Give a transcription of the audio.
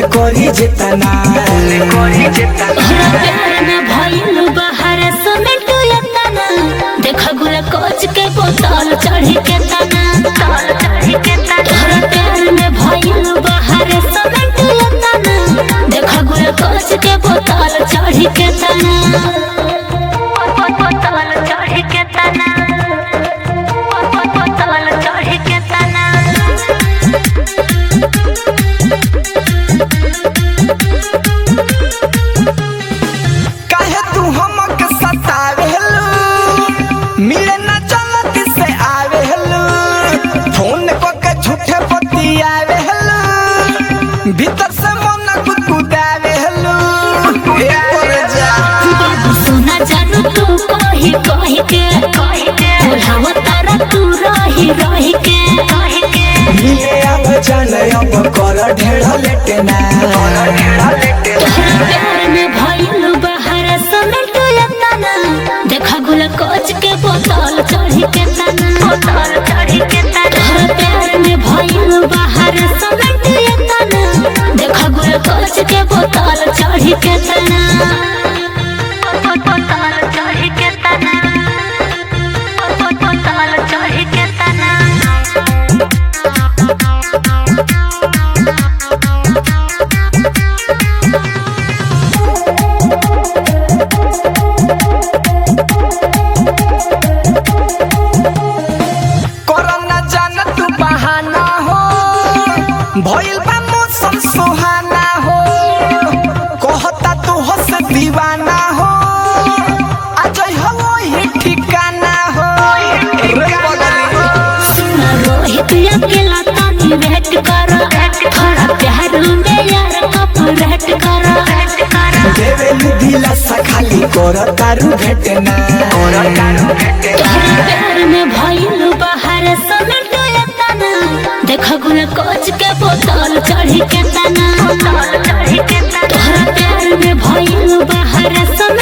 करी जेतना करी जेतना तोहरा प्यार में भइल बाहर समेट एतना देख गुल कोच के बोतल चढ़ी के तना तोहरा प्यार में भइल बाहर समेट एतना देख गुल कोच के बोतल चढ़ी के तना बोतल चढ़ी के तना बोतल चढ़ी के तना काहे तू हमके सतावेलू मिले ना चलत से आवेलू फोन को के झूठे बतियावेलू भीतर से मन गुदगुदावेलू ए पर जा बाबू सोना जानू तू कही कही के बोलाव तारा तू रही रही के मिले अब जाने अब कर ढेर लेटना कर ढेर लेटना तोहरा प्यार में भइल बाहर समेट एतना देखा गुल कोच के बोतल चढ़ी के तना बोतल चढ़ी के तना तोहरा प्यार में भइल बाहर समेट एतना देखा गुल कोच के बोतल चढ़ी के तना बोतल चढ़ी के तना बोतल चढ़ी के तना कोरोना जान तू बहाना हो भइल बा मौसम सुहाना हो कहता तू हंस दीवाना हो आज हो ही ठिकाना हो रे बदली सुना रोहित अकेला तानी भेंट करो थोड़ा प्यार में यार कप भेंट करो देवेलू दिलासा खाली कर तारू भेटना कर तारू भेटना तोहरा प्यार में भइल बाहर समेट एतना देख गुल कोच के बोतल चढ़ी के तना तोहरा प्यार में भइल बाहर समेट